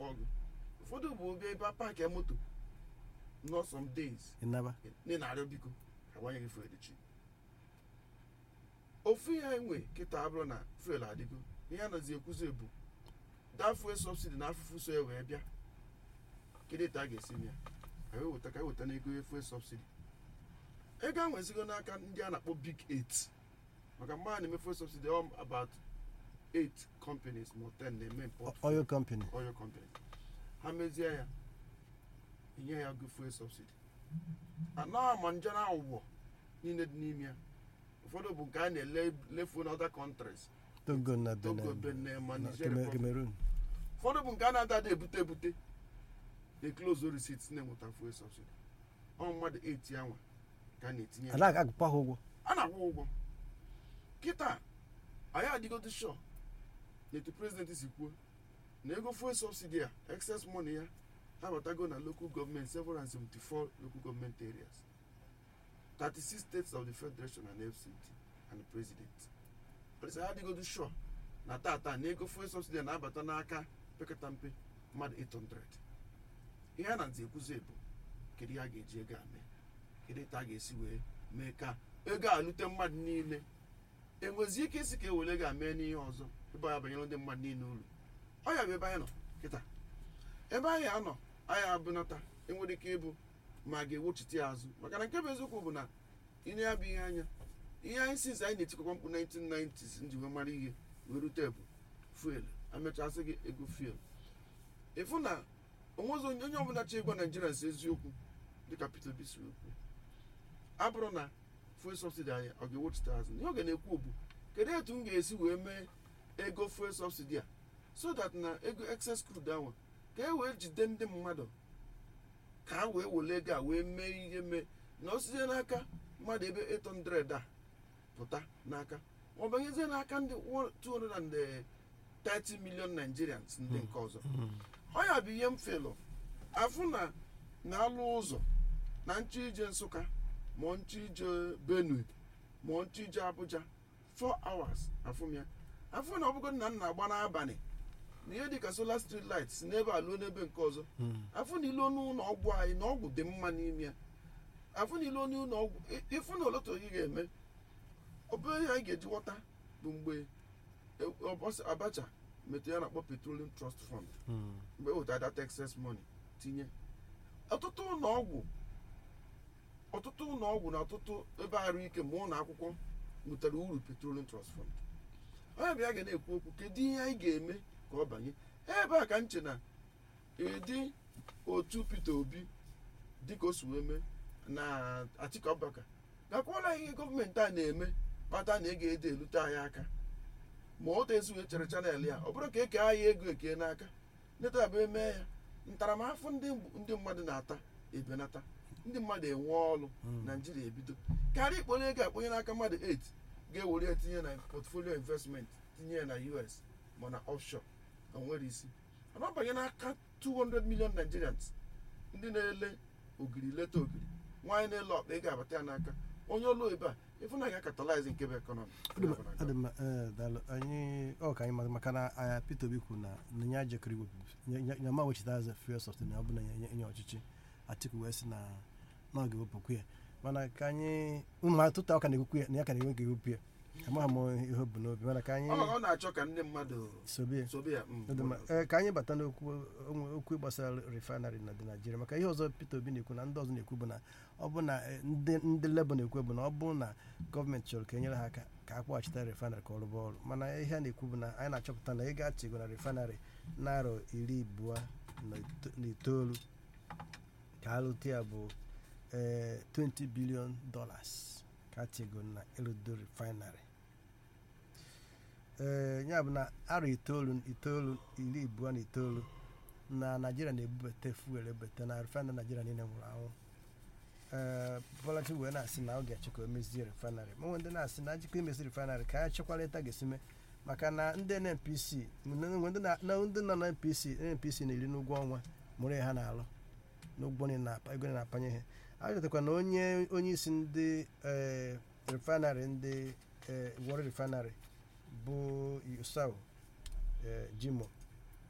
akpọ gị ụfọdụ bụ obi ebe paakị ya moto nọ some days ịnaba ndị na-arịọ biko agbanyeghị fuel chi ofu ihe enwe kịta abụrụ na fuel adịgo ihe a nazi ekwuzi bụ da fuel subsidi na afụfụ so ya wee bịa kedu etu a ga-esi mee ya ka eweta ka eweta n'ego fuel subsidi ego a nwezigo n'aka ndị a na-akpọ big 8 maka mgbe a na-eme fuel subsidi ọ about 8 companies ma 10 na-eme import fuel. oil company oil company ha mezie ya enye ya go fuel subsidy ana ma nje na ụgbọ niile dị n'ime ya ụfọdụ bụ nke a na-elefu na other countries togo na togo benin benin ma na niger Cameroon- Republic. cameroon ụfọdụ bụ nke a na-ada ada ebute ebute the close receipts na-enweta fuel subsidy ọ mmadụ 8 anwa ka a na-etinye ya. ada agụkwa ha ụgwọ a na-akwụ ụgwọ kịta anyị adịgodo shọ n'etu prezidenti si kwuo na ego fuel subsidy a excess money ya abatago na local government 774 local government areas 36 states of the federation and fct and the president ọdịsa ya adịgodo shọ na tata na ego fuel subsidy a na-abata n'aka pekata mpe mmadụ 800 ihe a na nzi ekwuzi bụ kedu ihe a ga-eji ego a mee kedu etu a ga-esi wee mee ka ego a lute mmadụ niile enwezi ike isi ka ewere ego a mee n'ihe ọzọ ebe anyị banyere ndị mmadụ niile uru ọ ya bụ ebe anyị nọ kịta ebe anyị anọ anyị abụnata enwere ike ịbụ ma a ga-ewochite ya azụ maka na nke bụ eziokwu bụ na ine ya bụ ihe anya ihe anyị sinsi anyị na-etikọkwa mkpu 1990s nji wee mara ihe wee rute bụ fuel amechasị gị ego fuel ịfụ na onwezi onye onye ọbụla chọ ịgwa naijiria si eziokwu dịka peter obi si okwu abụrụ na fuel subsidy anyị ọ ga-ewochite azụ ihe ọ ga na-ekwu bụ kedu etu m ga-esi wee mee ego fuel subsidy a so that na ego excess crude ahụ ka e wee jide ndị mmadụ ka a wee were ego a wee mee ihe mee na o site n'aka mmadụ ebe 800 a pụta n'aka ọ banyezie n'aka ndị 230 million nigerians ndị nke ọzọ ọ ya bụ ihe m felụ afụ na na-alụ ụzọ na nchọ ije nsụka ma nchọ ije benue ma nchọ ije abuja 4 hours afụ m ya afụ na ọbụgo nna m na-agba n'abalị na ihe dịka solar street light si n'ebe a luo n'ebe nke ọzọ afụ na ilu n'ụlọ ọgwụ anyị na ọgwụ dị mma n'ime ya afụ na ilu n'ụlọ ọgwụ ị- ịfụ na oloto gị ga-eme obere ihe anyị ga-eji ghọta bụ mgbe e- Obas- abacha metụ ya na-akpọ petroleum trust fund mgbe e wetara data excess money tinye ọtụtụ ụlọ ọgwụ ọtụtụ ụlọ ọgwụ na ọtụtụ ebe arụ ike ma ụlọ akwụkwọ nwetara uru petroleum trust fund onye bịa ga na-ekwu okwu kedu ihe anyị ga-eme ka ọ banye ebe a ka nche na ịdị otu peter obi dịka o si wee mee na atiku abubakar gakwala ihe gọọmenti a na-eme kpata na ego edo elute anyị aka ma ọ tezi wee chere chanel ya ọ bụrụ ka eke anyị ego eke n'aka neta bụ eme ya ntaramahụhụ ndị ndị mmadụ na-ata ebenata ndị mmadụ enwe ọrụ naijiria ebido karịa ikponye ego akponye n'aka mmadụ 8 ga-ewere ya tinye na portfolio investment tinye ya na us ma na offshore o nwere isi mana ọ banye n'aka 200 million nigerians ndị na-ele ogiri leta ogiri nwaanyị na-ele ọkpa ego abata ya n'aka onye ọlụ ebe a ịfụ na ga-akatalize nke bụ ekọnọmi ọ dị mma ee, daalụ anyị ọ ka anyị mara maka na aya Peter Obi kwuru na na ya jekọrọ iwepụ ya ma wechita azụ fuel subsidy na ọ bụ na ya nye ọchịchị Atiku wee sị na na ọ ga-ewepụkwu ya mana ka anyị ụmụ atụtụ ọ ka na-ekwukwu ya na ya ka na-enwe ga-ewepụ ya amaghị m ihe o bu n'obi mana ka anyị ọ na-achọ ka ndị mmadụ sobe ya sobe ya mm. Ọ dị mma. Ee, ka anyị bata n'okwu onwe okwu gbasara refinery na dị Naijiria maka ihe ọzọ Peter Obi na-ekwu na ndị ọzọ na-ekwu bụ na ọ bụ na eh, ndị ndị Labour na-ekwu bụ na ọ bụ na gọọmenti chọrọ ka e nyere ha aka ka a kpọghachita refinery ka ọ rụba ọrụ mana ihe a na-ekwu bụ na anyị na-achọpụta na ego achịgo na refinery narọ iri abụọ na ito- na itoolu ka alụta ya bụ eh, 20 billion dollars ka achịgo na ịrụdo refinery ee ya bụ na arọ itoolu itoolu iri abụọ na itoolu na naijiria na-ebubata fuel ebubata na refinery naijiria niile nwụrụ anwụ ee bọlachi wee na-asị na ọ ga-achọ ka o mezie refinery ma nwee ndị na-asị na ajikọ imezi refinery ka ya chekwalịta ga-esi mee maka na ndị NNPC nwe ndị na- na ndị nọ na NPC NNPC na-eri n'ụgwọ ọnwa mụrụ ya ha na-alụ n'ụgwọ niile na- ego niile na-apanye ha a chọtakwa na onye onye isi ndị ee refinery ndị ee Warri refinery bụ Yusau eh, Jimo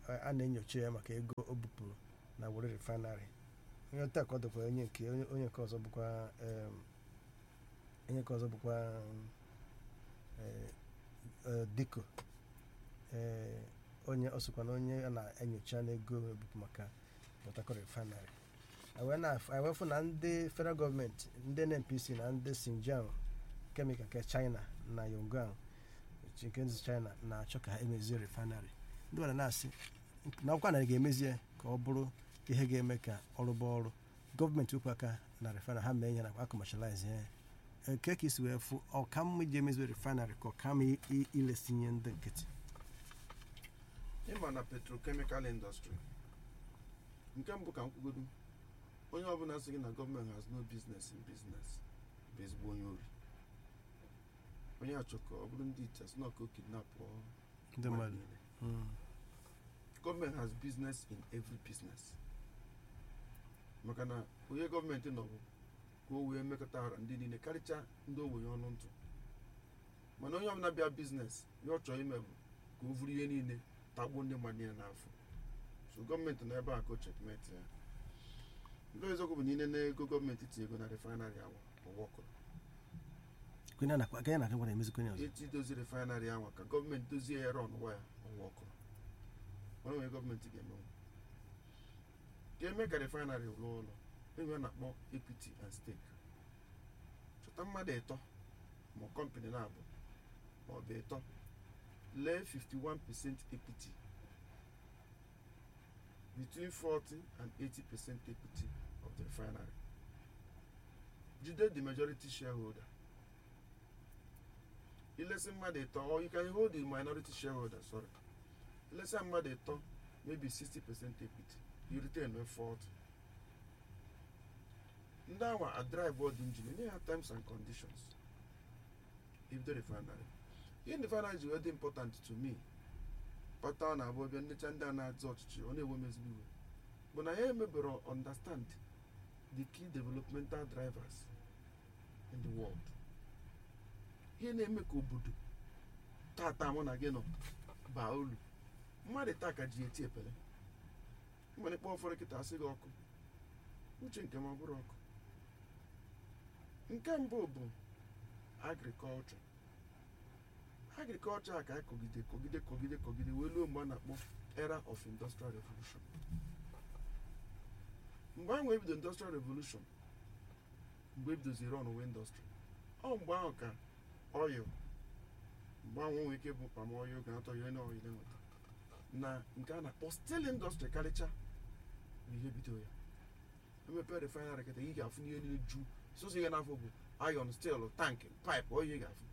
a- a na-enyocha ya maka ego o bupụrụ na were refinery onye taa ka ọ dịkwa onye nke onye onye nke ọzọ bụkwa em, onye nke ọzọ bụkwa em, eh, eh, diko eh, onye ọ sokwa na onye a na-enyocha n'ego ebupụ maka Port Harcourt refinery wee na-ewefu na ndị federal gọọmenti ndị NNPC na ndị Xinjiang kemikal nke China na Yongan nke nzi China na-achọ ka ha emezie refinery ndị nwere na-asị na akwụkwọ narị ga-emezie ka ọ bụrụ ihe ga-eme ka ọrụ bụ ọrụ gọọmenti wepụ aka na refinery ha mee ihe na akọmashalize ya eke ka isi wee fụ ọka mma iji emezie refinery ka ọka mma i- i- ilesinye ndị nkịtị ịma na petrochemical industry nke mbụ ka m kwugodu onye ọbụla sị gị na gọọmenti has no business in business bụ ezigbo onye ori onye achọ ka ọ bụrụ ndị ite sị na ka o kidnap ndị mmadụ Mm. gọọmenti has business in every business maka na onye gọọmenti nọ bụ ka o wee mekọta ara ndị niile karịchaa ndị ogbenye ọnụ ntụ mana onye ọbụla bịa biznes ya ọ chọrọ ime bụ ka o vuru ihe niile tagbuo ndị mmadụ niile n'afọ so gọọmenti nọ ebe a ka o chekmeti ya ndị eziokwu bụ na ile na ego gọọmenti tinye ego na refinarị ahụ ọwọkụrụ kwenye na kwenye na kwenye emezi kwenye ọzọ eti dozie refinarị ahụ ka gọọmenti dozie ya rọn ya ọwọkụrụ onye nwere gọọmenti ga-emenwu ka eme ka refinarị rụọ ụlọ enwe na-akpọ equity and stake chọta mmadụ ịtọ ma kọmpanị na-abụ ma ọ bụ ịtọ lee 51% equity between 40 and 80% equity of the refinery jide the majority shareholder ilesi mmadụ ịtọ or you can hold the minority shareholder sorry ilesi mmadụ ịtọ maybe 60% equity you retain no 40 ndị awa a drive all the engine enye ha terms and conditions if the refinery ihe refinery ji wee dị important to me kpata na abụ ọbịa nnecha ndị a na-azụ ọchịchị ọ na-enwe m ezigbo iwe bụ na ya emebere understand the key developmental drivers in the world ihe na-eme ka obodo tata mụ na gị nọ baa uru mmadụ taa ka ji eti epele mmadụ kpọọ ụfọdụ kịta asị gị ọkụ uche nke m ọ bụrụ ọkụ nke mbụ bụ agrikọlchọ agrikọlchọ a ka anyị kọgide kọgide kọgide kọgide wee ruo mgbe a na-akpọ era of industrial revolution mgbe ahụ ebido industrial revolution mgbe ebidoziri ọnụwe indọstrị ọ mgbe ahụ ka oil mgbe ahụ nwere ike bụ pam oil ga-atọ ihe na oil enweta na nke a na-akpọ steel indọstrị karịcha bụ ihe bido ya emepe refinery kịta ị ga-afụ n'ihe niile ju soso ihe n'afọ bụ iron steel tankị pipe ọ ihe ị ga-afụ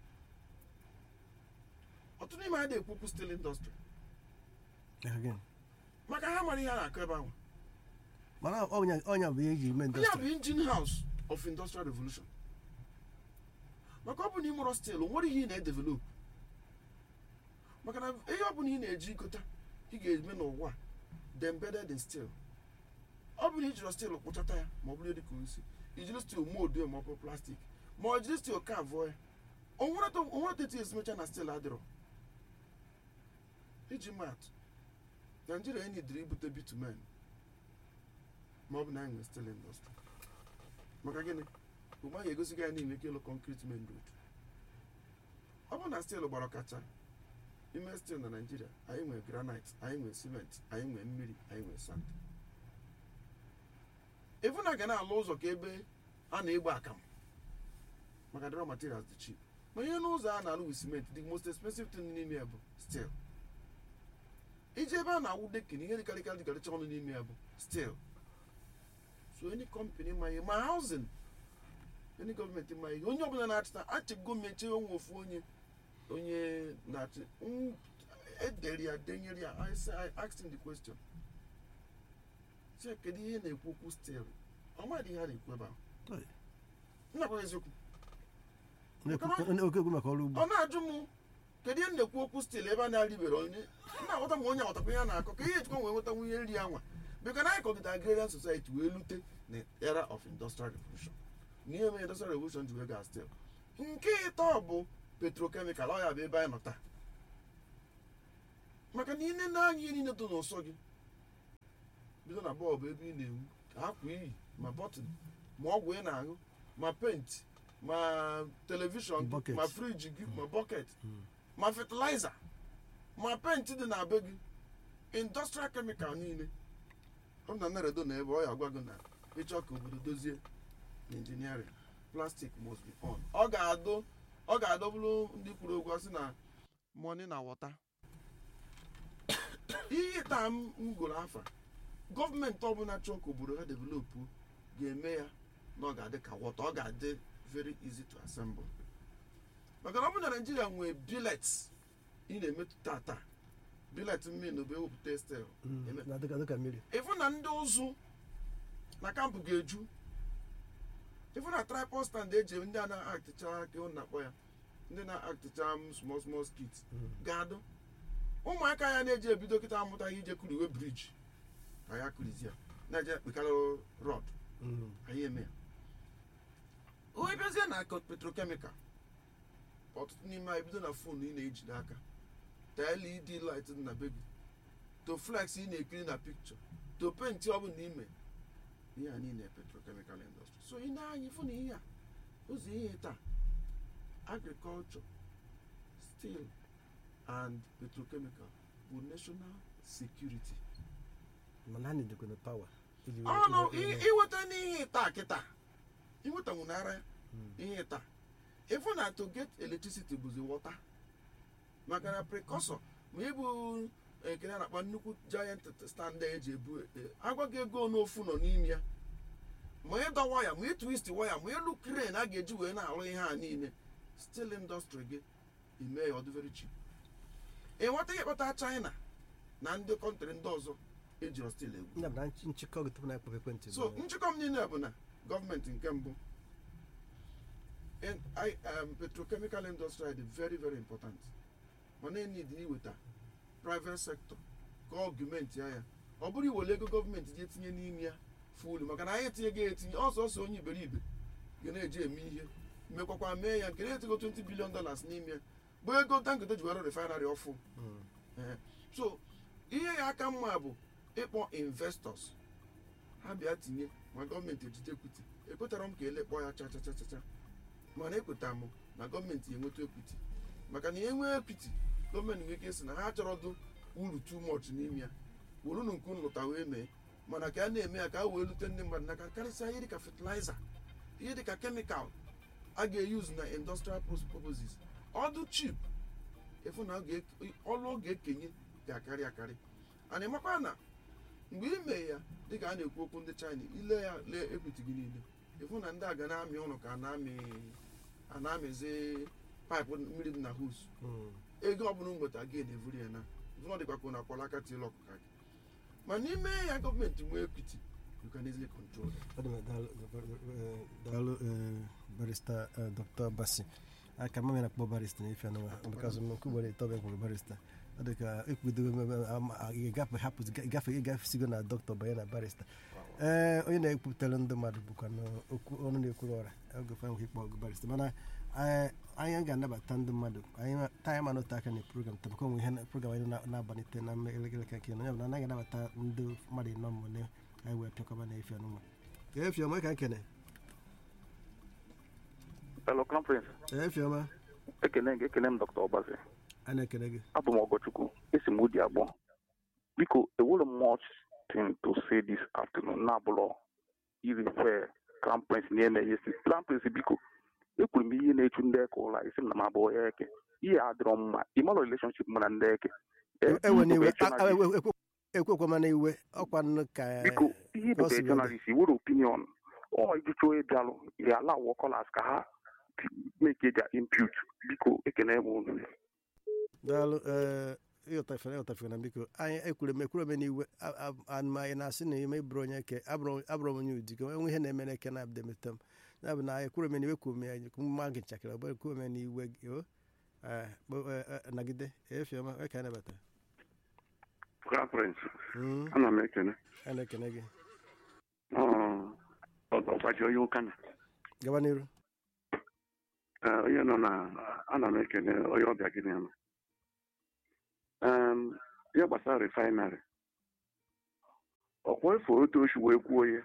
ọtụtụ n'ime ha na-ekwu okwu steel indọstrị Again. maka ha mara ihe a na-akụ ebe ahụ mana ọnya ọnya bụ ihe eji eme onye a indọstrị bụ engine house of industrial revolution maka ọ bụ na ịmụrụ steel o nwere ihe ị na-edevelop maka na ihe ọ bụla ị na-eji gota ị ga-eme n'ụwa the embedded in steel ọ bụ na ijiri steel kpụchata ya ma ọ bụrụ dị ka osi ijiri steel mold ya ma ọ bụ plastik ma ọ jiri steel ka avụọ ya onwere tetu ezimecha na steel adịrọ iji mat naijiria enyi dịrị ibute bitumen ma ọ bụ na anyị nwere steel industry maka gịnị ugbu ahụ egosi gị anyị na-enwe ike ịlụ concrete main road ọ bụ na steel gbara ọkacha ime steel na naijiria anyị nwere granite anyị nwere cement anyị nwere mmiri anyị nwere sand efu na ga na-alụ ụzọ ka ebe a na-egbe akamụ maka the raw materials dị cheap ma ihe n'ụzọ a na-alụ with cement the most expensive thing n'ime ya bụ steel iji ebe a na-awụ dekin ihe dịkarịkarị dịkarịcha ọnụ n'ime ya bụ steel so any company ma ihe ma housing any gọọmenti ma ihe onye ọbụla na-achịta achịgo mechie onwe ofu onye onye na-achị n- edere ya denyere ya I say- I asked him the question sị kedu ihe na-ekwu okwu steel ọ madị ihe a na-ekwu ebe ahụ Oy. nnakwa eziokwu oke okwu maka ọrụ ugbo ọ na-ajụ m kedu ihe m na-ekwu okwu steel ebe a na-arịbere onye na-aghọta ma onye aghọtakwa ihe a na-akọ ka ihe ejikwa wee nweta nwunye nri anwa bịaka na anyị kọgide agrarian society wee lute na era of industrial revolution na ihe mere industrial revolution ji wee gaa steel nke ịtọ bụ petrochemical ọ ya bụ ebe anyị nọ taa maka na ine na-anya ihe niile dị n'ụsọ gị bido na bọọbụ ebe ị na-enwu akwa iyi ma bọtịn ma ọgwụ ị na-aṅụ ma penti ma telivishọn gị Bucket. ma friji gị ma bọket ma fatịlaịza ma penti dị na be gị industrial chemical niile ọ na naredo na ebe ọ ya agwa gị na ịchọ ka obodo dozie na injiniarin plastic must be on ọ ga-adụ ọ ga-adọbụrụ ndị kwuru okwu asị na money na water ihe taa m m gụrụ afa gọọmenti ọbụla chọọ ka obodo ha developụ ga-eme ya na ọ ga-adị ka wọta ọ ga-adị very easy to assemble maka na ọ bụ na naijiria nwee bilet ị na-emetụta taa bilet mmiri na ewepụta stel eme na dịka dịka mmiri ịfụ na ndị ụzụ na kampụ ga-eju ịfụ na tripod stand eji ndị a na-akticha ka ọ na-akpọ ya ndị na-akticha m small small skit ga-adụ ụmụaka ya na-eji ebido kịta amụtaghị ije kuriwe briji ka ya kurizie na-eje ekpekarị rọd anyị eme ya onye bịazie na petrokemikal ọtụtụ n'ime anyị bido na fon ị na-eji n'aka ta led light dị na be gị to flex ị na-ekiri na pikchọ to penti ọ bụla ime ihe a niile petrochemical industry so ị na-anya ịfụ na ihe a ụzọ ihe taa agriculture steel and petrochemical bụ national security mana ha na-edekwana pawa iji wee- ọ nọ wee- wee- iweta n'ihe taa kịta inweta nwụnara ihe taa ịfụ na to get electricity bụzi water maka na precursor ma ịbụ ekene a na-akpa nnukwu giant stand eji ebu e- agwa gị ego n'ofu nọ n'ime ya ma ịdọ waya ma ịtwist waya ma ịlụ crane a ga-eji wee na-arụ ihe a niile steel industry gị ime ya ọ dị very cheap ịnweta ihe kpata china na ndị kọntrị ndị ọzọ ejiro steel egwu ya bụ na nch- nchịkọ gị tupu na ekpọ ekwentị so bụ- nchịkọ m niile bụ na gọọmenti nke mbụ in- I- um, petrochemical industry dị very very important mana enid iweta private sector ka ọgụmenti ya ya ọ bụrụ iwere ego gọọmenti ji etinye n'ime ya fulu maka na anyị etinye ga etinye ọsọsọ onye iberibe ga na-eji eme ihe mekwakwa mee ya nke na-etigo 20 billion dollars n'ime ya bụ ego dangote ji were refinery ọfụ Mm. Ee. so ihe ya aka mma bụ ịkpọ investors ha bịa tinye ma gọọmenti ejide ekwiti ekwetara m ka elekpọ ya chachachachacha mana ekweta m na gọọmenti enweta ekwiti maka na enwee ekwiti gọọmenti nwere ike sị na ha chọrọdụ uru too much n'ime ya werunu nke unu lụta wee mee mana ka a na-eme ya ka a wee lute ndị mmadụ n'aka karịsịa ihe dịka fertilizer ihe dịka kemikal a ga-eyuzu na industrial purposes ọdụ chip efu na ọ ga- ọlụ ọ ga-ekenye ga-akarị akarị ana ịmakwa na mgbe ị mee ya dịka a na-ekwu okwu ndị china ile ya lee ekwiti gị niile ịfụ na ndị a ga na-amị ụlọ ka a na-amị a na-amịzi paịpụ mmiri dị na hos Mm. ego ọbụla nweta gị na-evuri ya na ịfụ na ọ dịkwa ka na akwala aka tiela ọkụka gị ma n'ime ya gọọmenti nwee ekwiti you can easily control them. Ọ dị mma, daalụ, eh, daalụ eh, barista eh, dr basi aka mama na-akpọ barista na ife anụwa because m nke ugboro ịtọ bụ ekwuru barista ọ dị ka ekwudogo ịgafe hapụ ịgafe ịgafesigo na dọkịta banye na barista ee onye na-ekwupụtara ndị mmadụ bụkwa n'okwu ọnụ na-ekwuru ọra oge fa nwere ịkpọ ọgụ barista mana eh, anyị ga-anabata ndị mmadụ anyị ma- taa anyị ma n'ote aka na program taa maka onwe ihe na- program anyị na- na-abalite na elekere ka nke onye ọbụla anaghị anabata ndị mmadụ ịnọ mmụ na anyị wee pịakọba na efe anụma ka efi ọma ka nkene Hello, conference. efi ọma Ekene gị ekene m Dr. Ọbazi. a na-ekele gị Abụ m Ọgọchukwu. Esi m ụdị abụọ. Biko, enwere m much thing to say this afternoon na-abụlọ irife Crown Prince na-eme ihe si. Crown Prince biko, ekwuru m ihe na-echu ndị eke ụla isi m na m abụọ ya eke. Ihe adịrọ mma. Ịmara relationship mụ na ndị eke. Eh, ewe ihe n'iwe bụ journalist. ekwekwa na iwe ọkwa nnu ka biko ihe bụ possible. journalist iwere opinion ọ ijucha onye bịalụ ya ala wọkọlas ka ha make their impute biko ekene m unu daalụ ee ịghọtafere ịghọtafere na biko anyị ekwuru m ekwuru m n'iwe a- a- anụma anyị na-asị na ime bụrụ onye ke abụrụ abụrụ m onye udigo enwe ihe na-eme n'eke na-abịa emeta m ya bụ na anyị ekwuru m n'iwe kwuru m ya mma gị nchakịrị ọ bụrụ ekwuru m n'iwe gị o ee, kpo- ee, ee, nagide efiọma onye ka anyị nabata Crown Prince Mm, ana m ekene a na-ekene gị ọgbaji onye ụka na gaba n'iru Eh, onye nọ na ana m ekene onye ọbịa gị na ihe gbasara refinery ọkwa efu otu oshi wee kwuo ya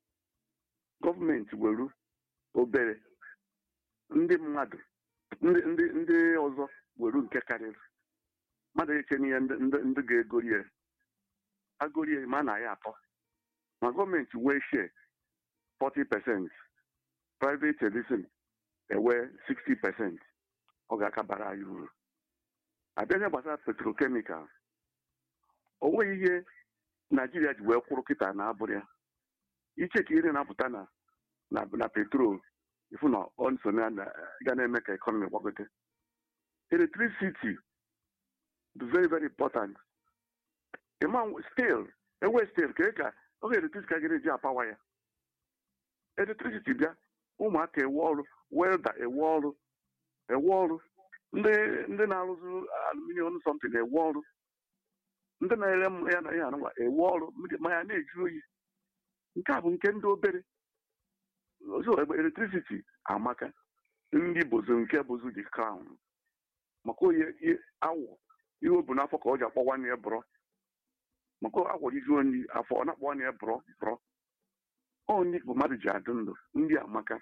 gọọmenti were obere ndị mmadụ ndị ndị ndị ọzọ were nke karịrị mmadụ eche n'ihe ndị ndị ndị ga-egori ya agori ya ma na ya atọ ma gọọmenti wee share 40 percent private edison ewe 60 percent ọ ga-akabara anyị uru abịa ihe gbasara petrokemikal o nweghị ihe naijiria ji wee kwụrụ kịta na abụrụ ya iche ka ihe na-apụta na na na petrol ifu na ọ so na na- ga na-eme ka ekọnọmi gbagote electricity dị very very important ịma stil enwe stil ka ka oge electricity ka ga-eji apawa ya electricity bịa ụmụaka ewe ọrụ welda ewe ọrụ ewe ọrụ ndị ndị na-arụzi aluminium something ewe ọrụ ndị na-ere m ya na ihe anụnwa ewe ọrụ mmiri- ma ya na-eju oyi nke a bụ nke ndị obere ọzọ ebe electricity amaka ndị bozu nke bozu dị crown maka oyi i- awọ ihe o bu n'afọ ka ọ ji akpọ nwanne ya bụrọ maka awọ ijuo nri afọ ọ na-akpọ nwanne ya bụrọ bụrọ ọ ndị bụ mmadụ ji adị ndụ ndị amaka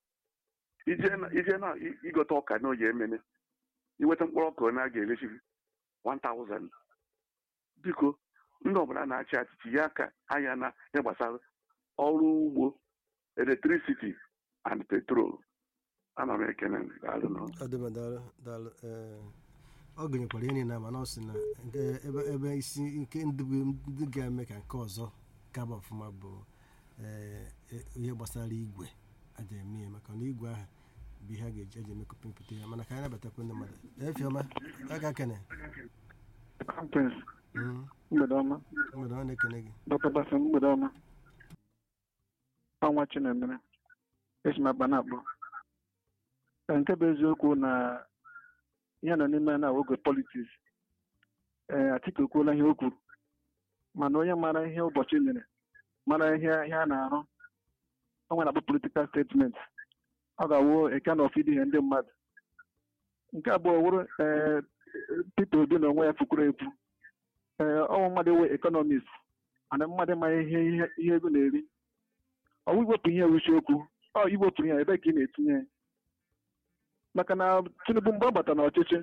ije na ije na i- igote ọka na oyi emene iweta mkpụrụ ọka na a ga-erechi 1000 biko ndị ọbụla na-achị achịchị ya aka anya na ihe gbasara ọrụ ugbo electricity and petrol ana m ekene gị, daalụ nụ. ọ dị mma daalụ daalụ ee, ọ gụnyekwara ihe niile mana ọ sị na nke ebe ebe isi nke ndị bụ- ndị ga-eme ka nke ọzọ gaba ọfụma bụ ee, e- ihe gbasara igwe aja eme ya maka na igwe ahụ bụ ihe a ga-eji eji emekọpa mpụta ya mana ka anyị nabatakwa ndị mmadụ efiọma aka kene Kampens, Mm, mgbede ọma mgbede ọ na-ekene gị dọkịta Basim mgbede ọma ọnwa chinemere esi m akpa na-akpọ Ee, nke bụ eziokwu na ihe nọ n'ime na oge politiks ee Atiku ekwuola ihe o kwuru mana onye mara ihe ụbọchị mere mara ihe ihe a na-arụ ọ nwere akpọ politikal statement ọ ga-awụ eke na ọfịdị ihe ndị mmadụ nke abụọ wụrụ ee Peter Obi na onwe ya fukwuru ekwu ee ọnwụ mmadụ ewe ekọnọmist mana mmadụ ma ihe ihe ihe ego na-eri ọwụ iwepụ ihe wuchi okwu ọ iwepụ ihe ebe ka ị na-etinye ya maka na Tinubu mgbe ọ bata n'ọchịchị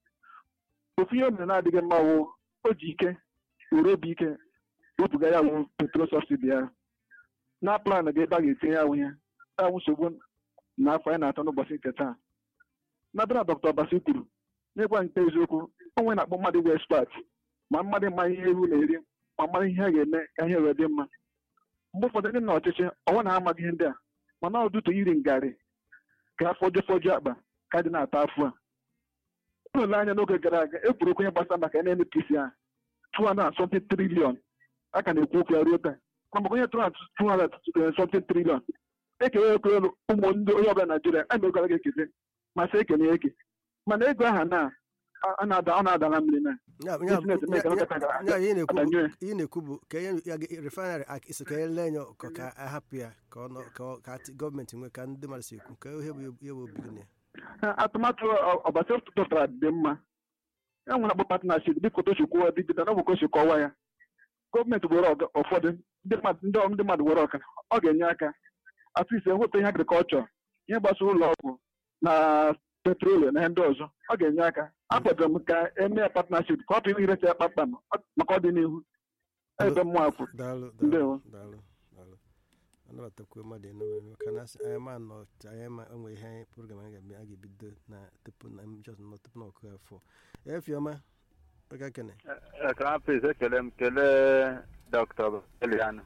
ofu ihe o mere na-adịghị mma wụ o ji ike were obi ike wepụga ya wụ petrol sọbsidi ya na plan ga ebe a ga-etinye ya ihe awụ nsogbu na afọ anyị na-atọ n'ụbọchị nke taa nabịa na dọkịta Obasi kwuru n'ịgwa nke eziokwu onwe na-akpọ mmadụ bụ expert ma mmadụ ma ihe ewu na-eri ma mmadụ ihe a ga-eme ka ihe wee dị mma mgbe ụfọdụ ndị nọ ọchịchị ọnwa na-amaghị ihe ndị a mana ọdụtụ iri ngarị ka fọjụ fọjụ akpa ka dị na-ata afọ a ụlọ anya n'oge gara aga e kwuru okwu ihe gbasara maka NNPC a 200 something trillion a ka na-ekwu okwu ya ruo taa ma maka onye 200 something trillion ekele ekele ụmụ ndị onye ọbụla Naijiria a megara ga ekele ma sị ekele ya eke mana ego aha na a na-ada ọ na-ada na mmiri na Ya- ya- Business eme ka ya- dọkịta gara ya- ihe na-ekwu bụ- abanye. ihe na-ekwu bụ ka ihe ya ga- refinery ak- isi ka ele enye ka ka ahapụ ya ka ọ nọ- ka ọ- ka ati- gọọmenti nwee ka ndị mmadụ si ekwu ka ihe bụ ihe bụ obi gị na ya Ha, atụmatụ ọ- ọbasi tụtara dị mma e nwere akpọ partnership dịka otu kwuo dịgide na ọbụka o si kọwa ya gọọmenti were ọga- ụfọdụ ndị mmadụ ndị ndị mmadụ were ọka ọ ga-enye aka atụisi ewepụ ihe agrikọlchọ ihe gbasara ụlọ ọgwụ na petrol na ihe ndị ọzọ ọ ga-enye aka akwadoro m ka eme ya partnership ka ọ bụ irecha ya kpakpam maka ọdịnihu ebe mmụọ kwuru daalụ Ndewo. daalụ daalụ daalụ anabatakwa mmadụ enwe maka na asị- anyị ma nọ anyị ma enwe ihe anyị program anyị ga-eme a ga-ebido na tupu na just nọ tupu na ọkụ afọ efiọma aka kene Krampus ekele m kelee dọkịta Eliana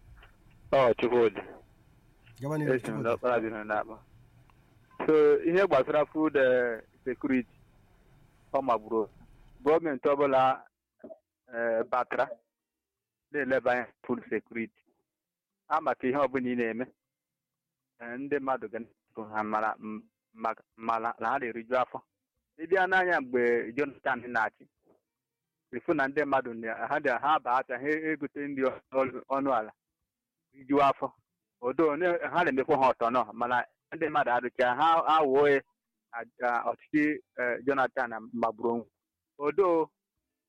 ọ Chukwudi gaba n'ihu esi m tupu n'ọkpara bi n'akpa so ihe gbasara food eh, security ọ magburu gọọmenti ọbụla eh, batara na-eleba anya food security a maka ihe ọbụla ị na-eme eh, ndị mmadụ ga na-ekwu ha mara m- maka- mara na ha na-eriju afọ ịbịa n'anya mgbe Jonathan na-achị ifu na ndị mmadụ na- ha dị ha ba ata ha egote nri ọnụ- ọnụ ala rijuo afọ odo ne- ha na-emekwa ha ọtọ nọ mana ndị mmadụ adụcha ha awụọ ya a- a- ọchịchị eh, Jonathan magburu onwe odo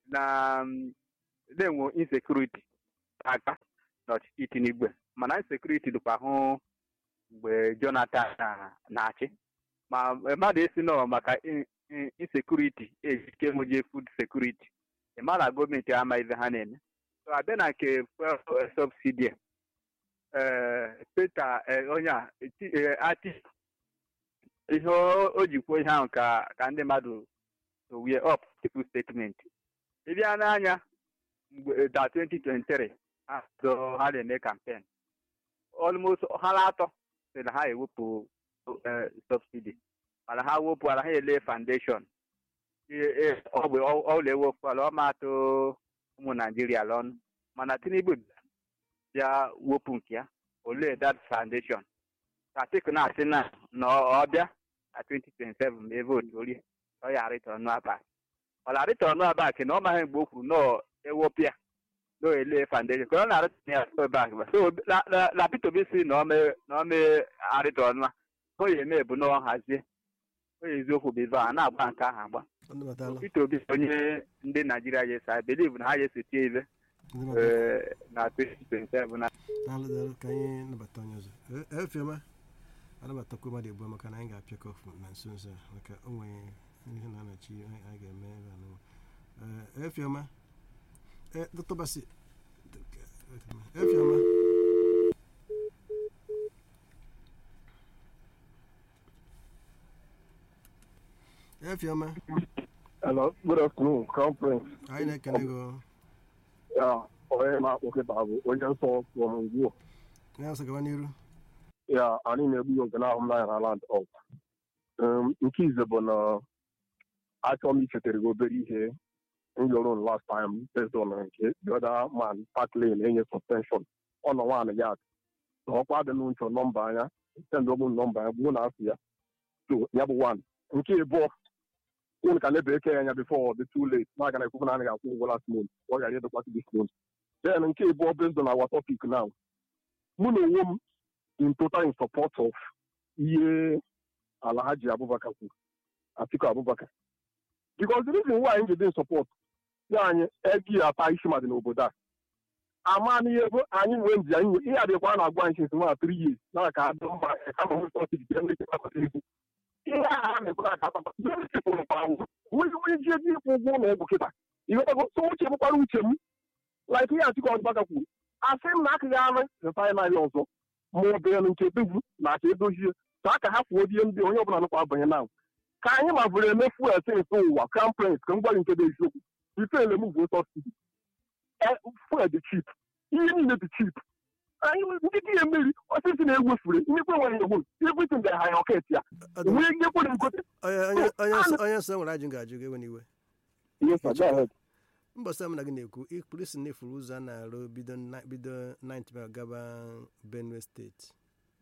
na um, na-enwe insekuriti aka n'ọchịchị Tinubu mana insekuriti dịkwa hụ mgbe Jonathan na- na-achị ma mmadụ esi nọ maka in- in- insekuriti ejike nwuje food sekuriti ịma na gọọmenti ama ibe ha na-eme so abịa na nke fuel subsidi a, eh, Peter eh, onye a eti- eh, ati ihe o o ji kwuo ihe ahụ ka ka ndị mmadụ wie up tupu statement ịbịa n'anya mgbe da 2023 ha so ha na-eme campaign almost ha na atọ sị na ha ewepụ eh, subsidy mana ha wepụara ha ele foundation Ee, ee, ọ bụ ọla ewepụala ọ ma atụ ụmụ naijiria lọnụ mana tinubu bịa wepụ nke ya olee that foundation Atiku na-asị na na ọ bịa na 2027 ma e votu orie ọ ya arịta ọnụ abak ọ na-arịta ọnụ abak na ọ maghị mgbe o kwuru na ewepụ ya na ele foundation ka ọ na-arịta ya so back so na- na- na Peter Obi si na ọ mee na ọ mee arịta ọnụ a o ya eme bụ na ọ hazie o ya eziokwu bụ ebe a na-agba nke ahụ agba ndị batala Peter Obi bụ onye ndị Naijiria yes I believe na ha ya esotie ibe ndị batala eh, na 2027 na daalụ daalụ ka anyị nabata onye ọzọ E- efioma anabatakwa mmadụ egbu maka na anyị ga-apịakọ ọfụ na nso nso a maka o nwere ihe na-anachi anyị anyị ga-eme ebe a n'ụwa Ee, efioma e dr basi efioma efioma Hello, good afternoon, Crown Prince. anyị na-ekene gị Ya, onye na-akpọ kịta bụ onye nsọ from Ngwo. ya ọsọ gaba n'iru Ya, anyị na-egbu nke na-ahụ m n'anya na land up. Um, nke ize bụ na achọ m ichetara gị obere ihe m yọrọ m last time based on nke the other man park lane enye suspension ọ nọ nwaanyị ya na ọkwa dị n'ụchọ nọmba anya send ọgbụ nọmba ya gbuo na afọ ya so ya bụ one nke ịbụọ unu ka na-ebe eke ya anya before the too late na aga na ekwukwu na anaghị akwụ ụgwọ last month ọ gara ịdọkwasị this month then nke ịbụọ based on our topic now mụ na onwe m in total in support of ihe Alhaji Abubakar kwuru Atiku Abubakar because the reason why anyị ji dị in support ya anyị egi ata isi madị n'obodo a ama n'ihe bụ anyị nwee nji anyị nwe ihe adịkwa a na-agwa anyị since nwa three years na ka adị mma kama nwee sọsidi ka ndị kpakọta ego ihe a ha na-ekwe aka akpakọ ndị chepụrụ kwa awụ nwee nwee ji ego ịkwụ ụgwọ ụlọ ọgwụ kịta ịghọtago so uche bụkwara uche m like ihe Atiku Abubakar kwuru asị m na akụghị arụ refainarị ọzọ ma ọ bụ elu nke dugwu na aka edozie ka ka ha kwuo die ndị onye ọbụla nụkwa abanye na ka anyị ma bụrụ eme fuel sins ụwa crown prince ka m gwa gị nke dị eziokwu ifele m bụ sọsidi fuel dị chip ihe niile dị chip anyị ndị dị ya mmeri osisi na-ewefure nnekwe nwere ewu everything dị high rocket ya Ọ dị- nwee ihe kwere nkote onye onye- onye nsọ- onye nsọ nwere ajụ m ga-ajụ gị ewe n'iwe yes sir go ahead mbọsị m na gị na-ekwu polisi na-efuru ụzọ a na-arụ bido na- bido 9 mile gaba benue steeti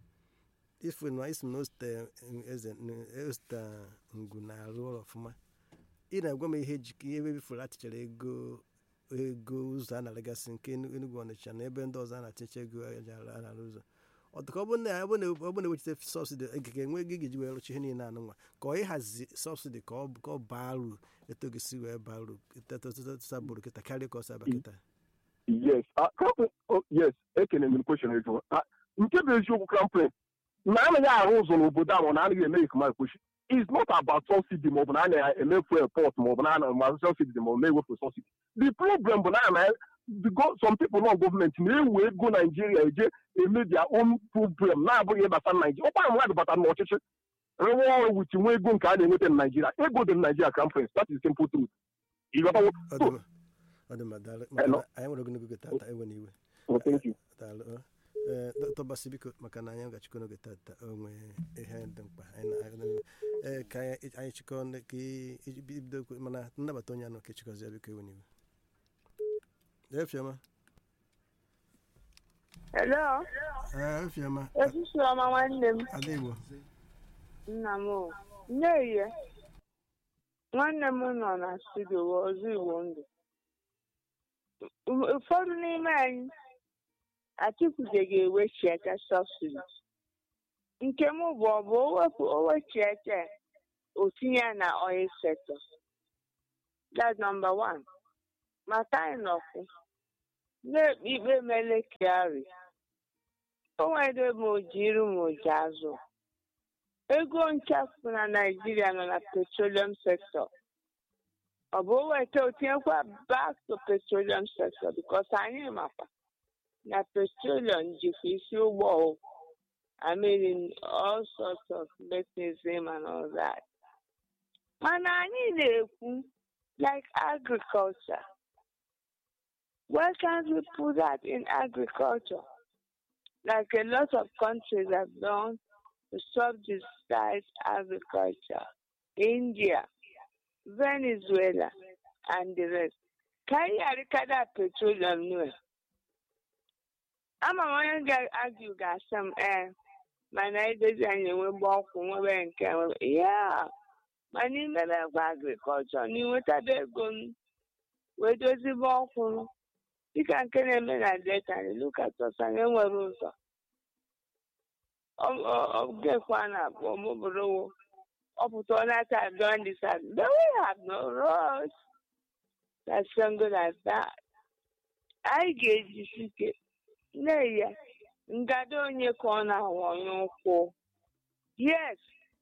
ifu na isi m na oste eze oste ngwu na-arụ ọrụ ọfụma ị na-agwa m ihe jik ihe ebe bifuru atichara ego ego ụzọ a na-alegasị nke Enu- Enugu Ọnịcha na ebe ndị ọzọ a na-aticha ego eji arụ- a na-arụ ụzọ ọ dị ka ọ bụrụ na ọ bụrụ na ọ bụrụ na ewechite sọbsidi ga enwe ego ị ga-eji wee rụcha ihe niile anụ nwa ka ọ ịhazi sọbsidi ka ọ ka ọ baa uru eto gị si wee baa uru sabụrụ kịta karịa ka ọ saba kịta yes ah, Crown Prince- oh, yes ekene m question eju Ah, nke bụ eziokwu crown prince na anaghị arụ ụzọ n'obodo a ma na anaghị eme ikuma ekwechi is not about subsidy maọbụ na a na-emefu airport maọbụ na a na subsidy maọbụ na-ewefu subsidy the problem bụ na a na the go- some people nọ gọọmenti na-ewe ego naijiria eje eme their own problem na-abụghị ịbata naijiria ọkwa mmadụ batara n'ọchịchị rụwa ọrụ wit nwe ego nke a na-enweta na naijiria ego dị na naijiria crown prince that is simple truth ịghọtawo ọ dị mma ọ dị mma daalụ maka Hello. na anyị nwere ogologo oge tata ewe n'iwe Oh, thank you daalụ ọ. Ee, dọkịta basi biko maka na anyị gachikọ n'oge tata o nwee ihe dị mkpa anyị na- anyị na- ee ka anyị anyị chịkọ ndị- ka ị- iji bido okwu- mana nnabata onye anọ ka ịchịkọzie biko ewe n'iwe efioma Hello, ee efioma osisi ọma nwanne m ada igbo nna m o. Nnerie nwanne m nọ na studio ọzọ Igbo ndụ U- ụfọdụ n'ime anyị Atikwuze ga-ewechiete sọbsidi nke m bụ ọ bụ o wepụ o wechiete o tinye ya na oil sector that's number one maka anyị nọkwu na-ekpe ikpe mele kiari o nwere ma oji iru ma oji azụ ego nchafụ na naijiria nọ na petroleum sector ọ bụ weta otinyekwa back to petroleum sector because anyị makwa na petroleum jikwa isi ụgbọ o. I mean all sorts of mechanism and all that. mana anyị na-ekwu like agriculture why can't we put that in agriculture like a lot of countries have done to subsidize agriculture india venezuela and the rest ka anyị arịkada petroleum nue ama m onye ga-agụ ga-asị m ee mana edozi anyị enwegbe ọkwụ nwebe nke nwebe ya ma n'ime ebe agrikọlchọ na inwetaba ego m wee dozibe ọkwụrụ dịka nke na-eme na delta lukatọsa na enwere ụzọ ogekwa na abụọ mụbụrụwo ọpụta ọnata don decide but we have no roads that's single as that anyị ga-ejisi ike na-eya ngado onye ka ọ na-awanye ụkwụ yes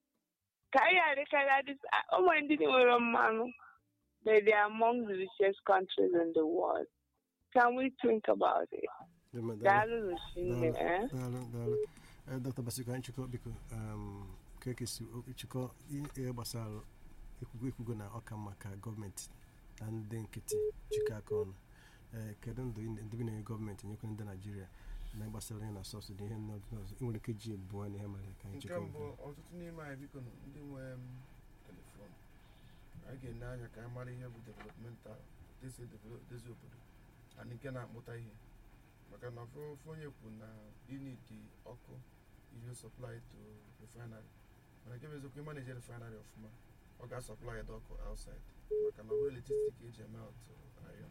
ka anyị arịkara ụmụ ndị nwere mmanụ but they are among the richest countries in the world can we think about it daalụ n'osimiri eh? daalụ daalụ Eh, dr basiko anyị chịkọ biko um, ka ekesi chịkọ ihe gbasara ekwugo ekwugo na ọka mma ka gọọmenti na ndị nkịtị chịkọ aka ọnụ Eh, kedu ndụ ị- ndị bi na gọọmenti nyekwa ndị naijiria na gbasara ihe na sọsidi ihe ndị ọzọ ị nwere ike ji bụọ na ihe mere ka anyị nke chịkọ mbụ ọtụtụ n'ime anyị biko nụ, ndị nwe m, telefon anyị ga-ene anya ka anyị mara ihe bụ developmental desi dozi obodo and nke na-akpụta ihe maka na ofu ofu onye kwu na inidi ọkụ ihe supply to refinery mana nke bụ eziokwu ịmanaje refinery ọfụma ọ ga-asọplai the ọkụ outside maka na ọ bụrụ electricity ka eji eme out iron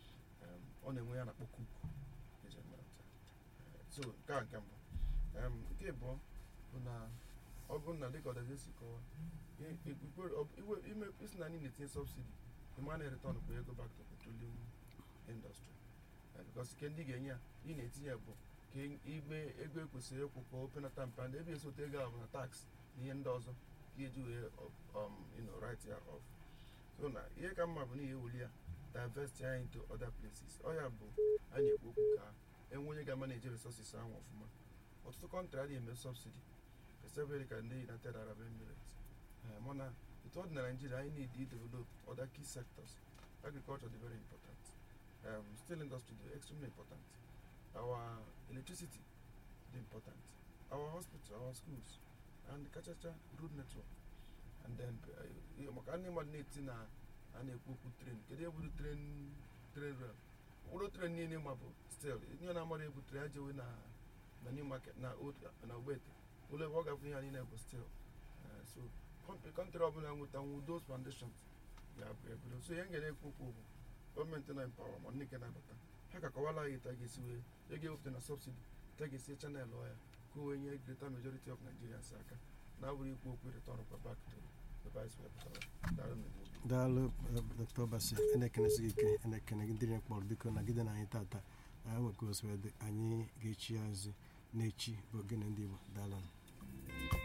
um, ọ na-enwe ya na-akpọ cook eji eme out Eh, so nke a nke mbụ um, nke abụọ bụ na ọ bụrụ na dịka ọdazi si kọwa i- i- ikwe- ọ- iwe- ime isi na anyị na-etinye subsidi ịma na return bụ ego back to petroleum industry Eh, because ike ndị ga-enye ya ị na-etinye bụ ka ị- igbe ego ekwesịrị ịkwụ ka o penata mpe and ebe esote ego ahụ na tax na ihe ndị ọzọ ka eji wee um, you know, write ya off so na ihe ka mma bụ na ihe ewuli ya divest ya into other places ọ ya bụ a na-ekwu okwu ka enwe onye ga-manage resources ahụ ọfụma ọtụtụ kọntrị adịghị eme subsidi especially ka ndị united arab emirates Eh, mana etu ọ dị na nigeria anyị need to develop other key sectors agriculture dị very important um, steel industry dị extremely important our electricity dị important our hospital our schools and kachacha road network and then uh, ihe maka ndị mmadụ na-eti na a na-ekwu okwu tren kedu ebudu tren tren rail ụlọ tren niile ma bụ stel ihe na-amara ebutere ya jewe na na new market na old na ogbete ụlọ ebe ọ gafe ihe a niile bụ stel so kọntrị ọbụla nwetanwu those foundations ga-abụ ebido so ihe m ga-ekwu okwu bụ gọọmenti na empawa ma ndị nke na-abata ha ka kọwala anyị ta ga-esi wee ego ewepụta na subsidi ta ga-esi chanel ọya ka o wee nye greater majority of nigerians aka na abụrụ ikwu okwu return kwa back to the vice wepụtara daalụ na igbo daalụ eh, dr basi na-ekenesi gị ike na-ekene gị ndị na kpọrọ biko nagide na anyị tata anyị nwekwa oswedị anyị ga-echi azụ n'echi bụ ogene ndị igbo daalụ